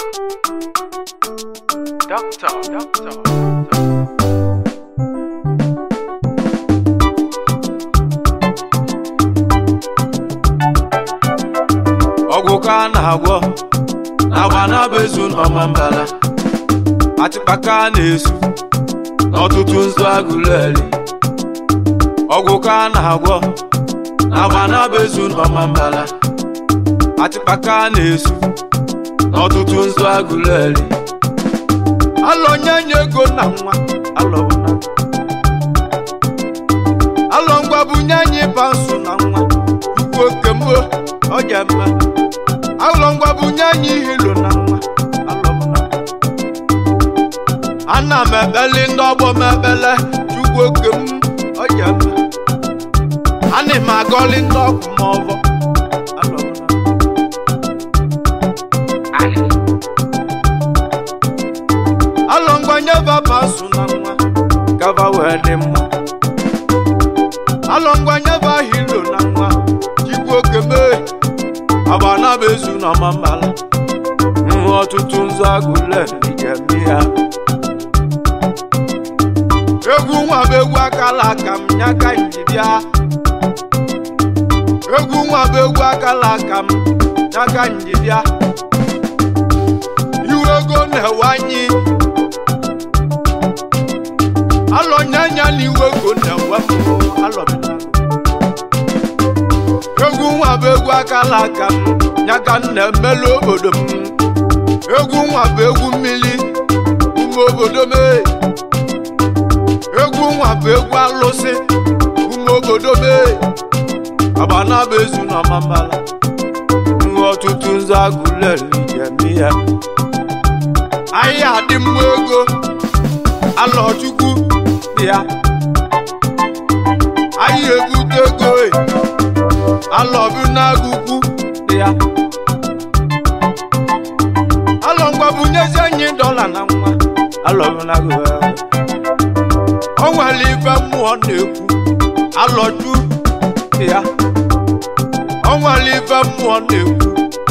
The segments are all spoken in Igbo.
Doctor, doctor. ọgwụ ka a na-agwọ agba na-abezu n'ọmambala atịkpaka a na-esu n'ọtụtụ nzu agụleri ọgwụ ka a na-agwọ agba na-abezu n'ọmambala atịkpaka a na-esu n'ọtụtụ nzu agụleri alọ nye nye ego na nwa alọ bụ na alọ ngwa bụ nye anyị pansụ na nwa ukwu oke mgbo ọ dị mma alọ ngwa bụ nye anyị hilo na nwa alọ bụ na ana m ekpeli ndị ọgbọ m ekpele chukwu oke m ọ dị mma ana m agọli ndị ọgwụ m ọbọ alọ bụ na alọ ngwa nye baba sụ na nwa gaba wee dị mma alọ ngwa nye ba hilo na nwa chukwu oke mee agba na bezu na ọmambala nhụ ọtụtụ nzu agụle ijemi ya egwu nwa bụ egwu akala aka m nyaka njibịa egwu nwa bụ egwu akala aka m nyaka njibịa iwe ego na-ewe anyị alọ nyanya na iwe ego na-ewe m alọbịna egwu nwa bụ egwu akala aka m nyaka m na-emelu obodo m egwu nwa bụ egwu mmiri ume obodo m ee. egwu nwa bụ egwu alụsị ume obodo m ee. agbana bụ ezu na ọmambala nwe ọtụtụ nzu agụleri jemi ya ahịa adị mma ego alọchukwu dị ya ahịa ebute ego e alọbụ n'agụkwu dị ya alọ ngwa bunyezi anyị dọla na nwa alọbụ n'agụkwu o nwere ife mmụọ na-ekwu alọju dị ya o nwere ife mmụọ na-ekwu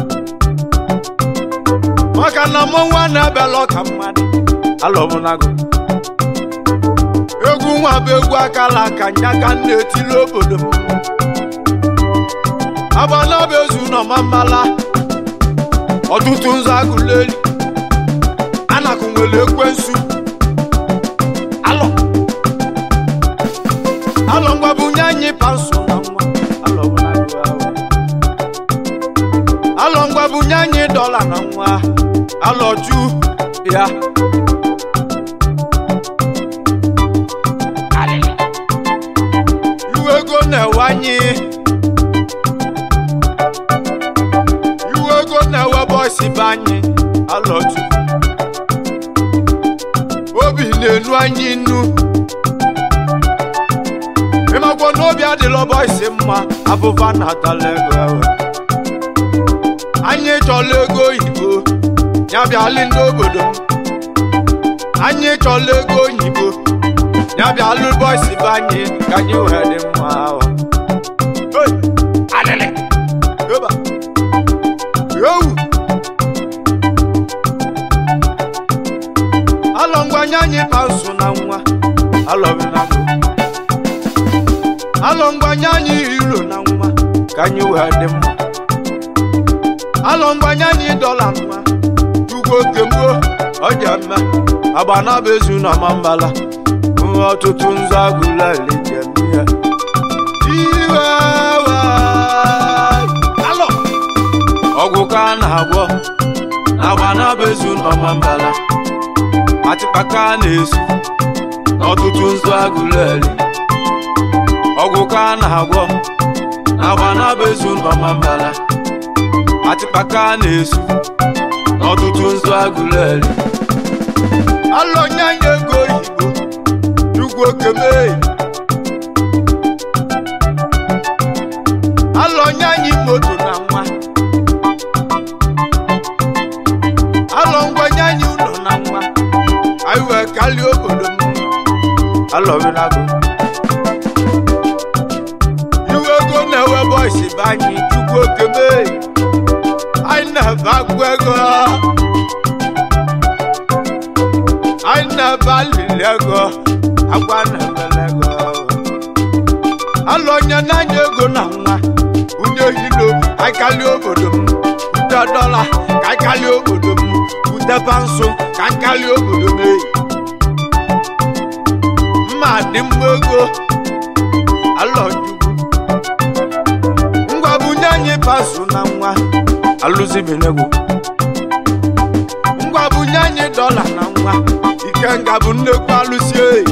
maka na mmọnwụ na-abịala ọka mmadụ alọbụ n'agụkwu egwu nwa bụ egwu akala aka nyaka m na-etili obodo m agbanaba ezu n'ọmambala ọtụtụ nzu agụleri anakụ nwere ekwensu alọ alọ ngwa bụ nye anyị pansụ na nwa alọ bụ na agụ ahụ. alọ ngwa bụ nye anyị dọla na nwa alọ ju ya iwe ego na-ewe anyị iwe ego na-ewe bọsị be anyị alọju obi na-enu anyị nnu ịmakwa na obi adịla bọsị mma abụba na-atala ego ewe anyị chọla ego oyibo ya bịalị ndị obodo m anyị chọla ego oyibo ya bịalụ bọsị be anyị ka anyị wee dị mma ahụ Hey! Alịlị! Yoba! Yowu! alọ ngwanye anyị pansụ na nwa alọbịnago alọ ngwanye anyị hiro na nwa ka anyị wee dị mma alọ ngwanye anyị dọla nwa ugwo kemgbo ọja mma agbana bụ ezu na ọmambala nwe ọtụtụ nzu agụleri jemi ya iwe alọ ọgwụ ka a na-agwọ agbana bụ ezu na ọmambala atịkpaka a na-esu n'ọtụtụ nzu agụleri ọgwụ ka a na-agwọ agbana bụ ezu na ọmambala atịkpaka a na-esu n'ọtụtụ nzu agụleri alọ nye anyị ego oyibo chukwu okemee alọ nye anyị moto na nwa alọ ngwa nye anyị ụlọ na nwa anyị wee kalie obodo m alọbịnago iwe ego na-ewe bọịsị be anyị chukwu okemee anyị na-ebe agwụ ego na-ebe alili ego agwa na-ebele ego alụ onye na-anya ego na nwa bunye hilo kaikali obodo m bute dọla kaikali obodo m bute pansụ kaikali obodo m eyi mma dị mma ego alọjugwu ngwa bunye anyị pansụ na nwa alụzibinego ngwa bunye anyị dọla na nwa ikenga bụ nnekwu alụsi eyi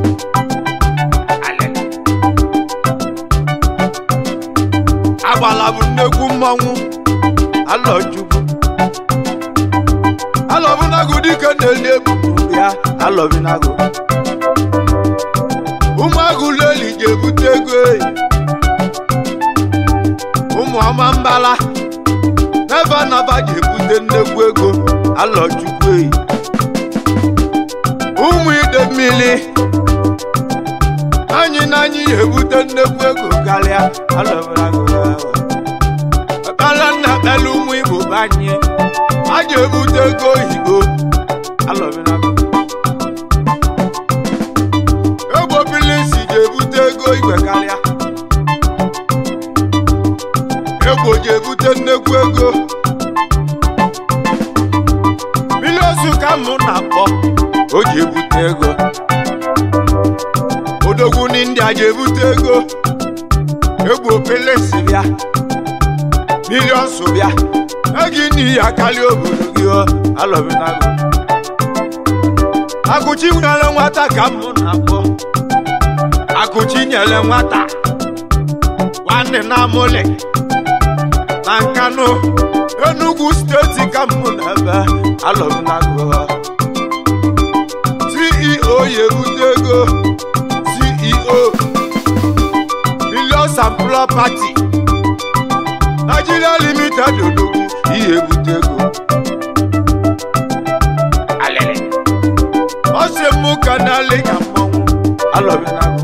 agbala bụ nnekwu mmọnwụ alọjugwu alọbụnago dike na-eli ebubu ya alọbinago ụmụagụ leli ji ebute ego eyi ụmụ ọma mbala n'ebe anaba ji ebute nnekwu ego alọjugwu eyi ụmụ ide mmiri anyị na anyị ya ebute nnekwu ego karịa alọbinago ekpere nna ekpere ụmụ igbo bụ anyị a ji ebute ego oyibo alọbinago egbo bilisi ji ebute ego igwe karịa egbo ji ebute nnekwu ego biliosu ka mụ na-akpọ o ji ebute ego odogwu n'india ji ebute ego egbo pilisi bịa milions bịa egi n'ihi akali obodo gị o alọbinago akụchi nyere nwata ka mụ na-akpọ akụchi nyere nwata nwanne na amụlị na nkanụ enugwu steeti ka mụ na ebe alọbinago ceo ya ebute ego ceo millions and property Nigeria limited odogwu ihe ebute ego ọ sị mụ ka na-alị ka mmọnwụ alọbinago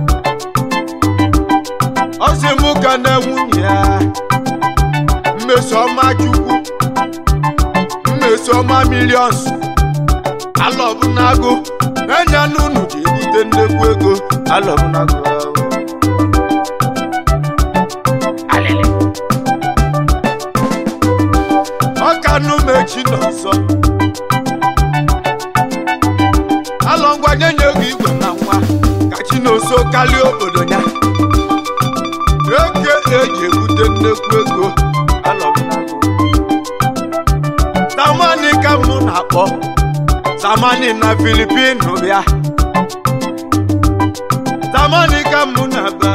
ọ sị mụ ka na nwunye ya mmesoma chukwu mmesoma milions alọbinago enya n'unu ji ebute nnekwu ego alọbinago ọkanụ mechi n'ọzọ alọ ngwa nye nye ego igwe na nwa ka chi n'oso karịa obodo ya eke eji ebute nnekwu ego alọbinago zamani ka mụ na-akpọ zamani na filipinu bịa zamani ka mụ na-aba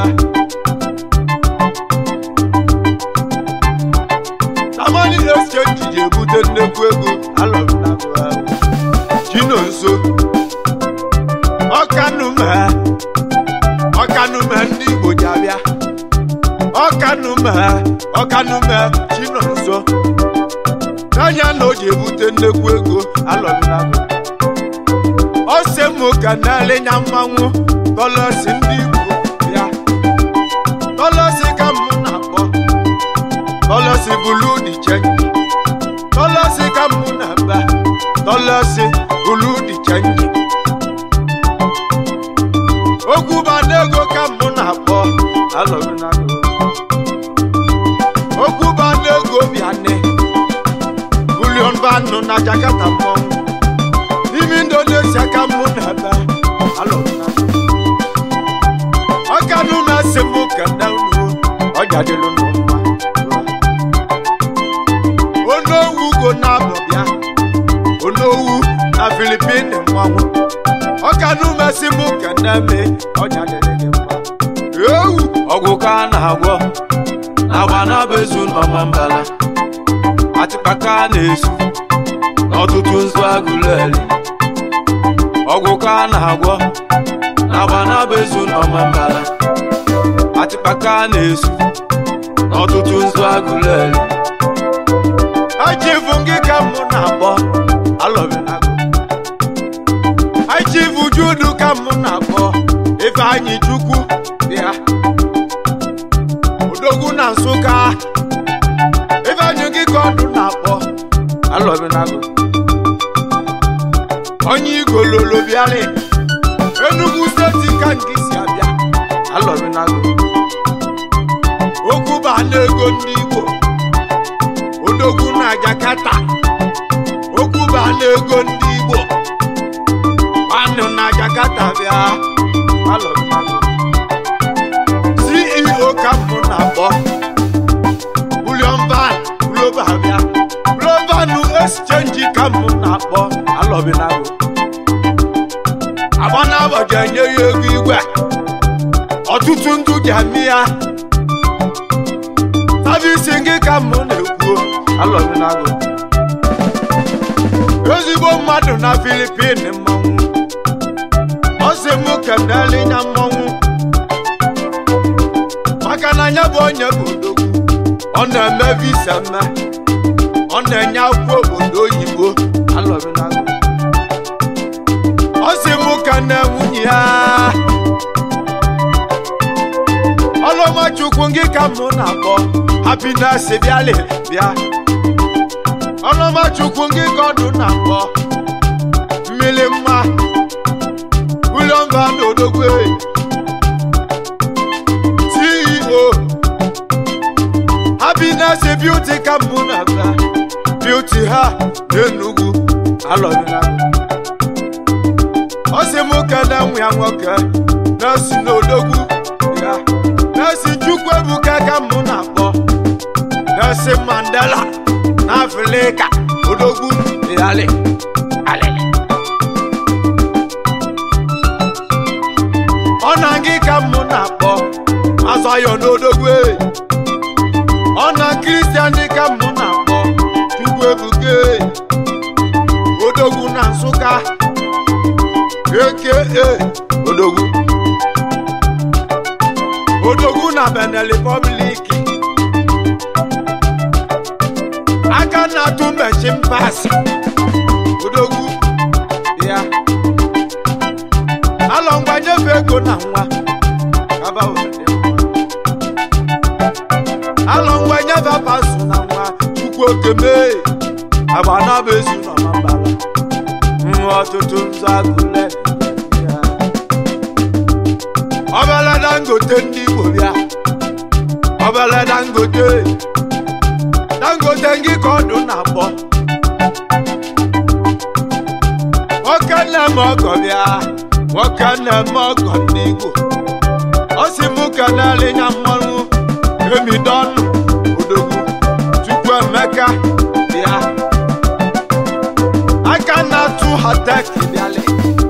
zamani exchange ji ebute nnekwu ego alọbinago ahụ chino nso ọkanume ọkanume ndị igbo ji abịa ọkanume ọkanume chino nso n'anya na o ji ebute nnekwu ego alọbinago ọ sị mụ ka na-elenya mmanwụ dọlọsi ndị igbo bịa dọlọsi ka mụ na-akpọ dọlọsi bulu di chenji dọlọsi ka mụ na-aba dọlọsi bulu di chenji okwu banego ka mụ na-akpọ alọbinago okwu banego bịane bulion banụ na jakarta mmọnwụ n'ime indonesia ka mụ na-aba alọbinago ọkanụ na-asị mụ ka na unu ọja dịlụ n'ụwa onowu go na-abọ bịa onowu na filipin mmanwụ ọkanụ mesị mụ ka na-eme ọja dịrị gị mma ewu ọgwụ ka a na-agwọ agba na-abezu n'ọma mbala atịkpaka a na-esu n'ọtụtụ nzu agụleli ọgwụ ka a na-agwọ agba na-abezu n'ọma mbala atịkpaka a na-esu n'ọtụtụ nzu agụleli achivu gị ka mụ na-akpọ alọbinago achivu judu ka mụ na-akpọ ifeanyị chukwu bịa odogwu na nsụka ifeanyị gị ka ọdụ na-akpọ alọbinago onye igololo bịarị Enugu steeti ka nke si abịa alọbinago okwu ba n'ego ndị Igbo odogwu na Jakarta okwu ba n'ego ndị Igbo nwanne na Jakarta bịa alọbinago CEO ka mbụ na-akpọ William Van Global bịa Global Exchange ka mbụ na-akpọ alọbinago agbanabọja enye ya ego igwe ọtụtụ ndụ ji amị ya savisi gị ka mụ na-ekwu alọbinago ezigbo mmadụ na filipin mmanwụ ọ sị m kenele nya mmanwụ maka na anya bụ onye bụ odogwu ọ na-eme visa mme ọ na-enye akwụkwọ obodo oyibo alọbinago ọ sị m ka na nwunye ya ọlọmachukwu gị ka mụ na-akpọ happiness bịalị bịa ọlọmachukwu gị ka ọdụ na-akpọ mmiri mma William Van Odogwe CEO happiness beauty ka mụ na-abịa beauty ha n'Enugu alọbịnago ọ sị m kene nwa ya nwoke na-esi n'odogwu ya na-esi chukwu ebuka ka mụ na-akpọ na-esi mandela na afrịka odogwu yali alili ọ na gị ka mụ na-akpọ azọyọ n'odogwu e. ọ na kristian dị ka mụ na-akpọ chukwu ebuka e. odogwu na nsụka aka odogwu odogwu na benin republic aka na-atụ mechin pas odogwu ya alọ ngwa nyefe ego na nwa kaba obodo alọ ngwa nyefe pasụ na nwa chukwu okeme agba na bụ ezu nọ na mbala nwa ọtụtụ nzọ agụle ya ọbele dangote ndị igbo bịa ọbele dangote dangote ngị ka ọdụ na-akpọ nwoke nne m ọgọ bịa nwoke nne m ọgọ ndị igbo ọ sị m kenele nya mmanwụ emidọnụ odogwu chukwu emeka bịa aka na-atụ hatek bịalị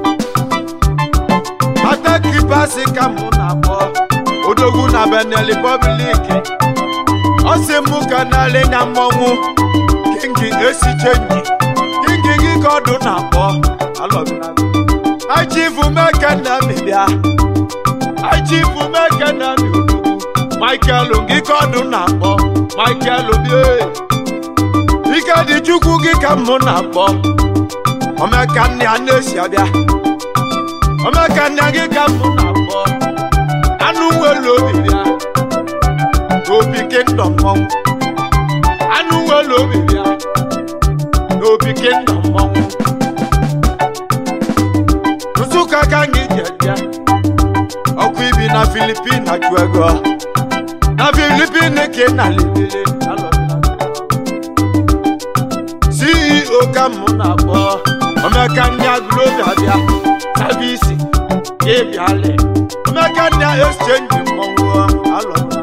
hatek basi ka mụ na-akpọ odogwu na benin republic ọ sị m kenele nya mmanwụ kingi esi chenji kingi gị ka ọdụ na-akpọ alọbinago achifu mekene mi bịa achifu mekene mi odogwu michael gị ka ọdụ na-akpọ michael bie ike dị chukwu gị ka mụ na-akpọ omeka nne ya na-esi abịa omeka nne gị ka mụ na-akpọ anụ nwere obi bịa n'obi kingdom mmọnwụ anụ nwere obi bịa n'obi kingdom mmọnwụ nsụka ka anyị ji eje ọkụ ibi na filipin na jụ ego na filipin ka ị na-alebere ceo ka mụ na-akpọ omeka ndị agụlobia bịa savisi ịbịalị omeka ndị exchange mmọnwụ alọla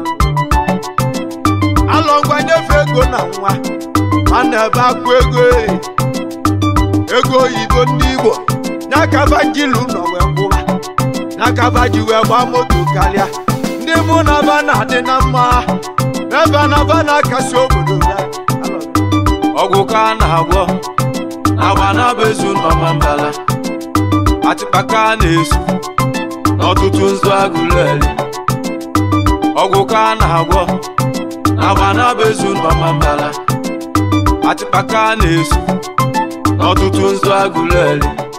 alọngwa nyefe ego na nwa a na-ebe akwụ ego e. ego oyibo ndị igbo n'akaba jilu nọ wee gwụwa n'akaba ji wee gbaa moto karịa ndị mụ na ba na-adị na mma ebe na ba na-akasi obodo ya ọgwụ ka a na-agwọ agba na-abezu nọma mbala atịkpaka a na-esu n'ọtụtụ nzu agụleri ọgwụ ka a na-agwọ agba na-abezu nọma mbala atịkpaka a na-esu n'ọtụtụ nzu agụleri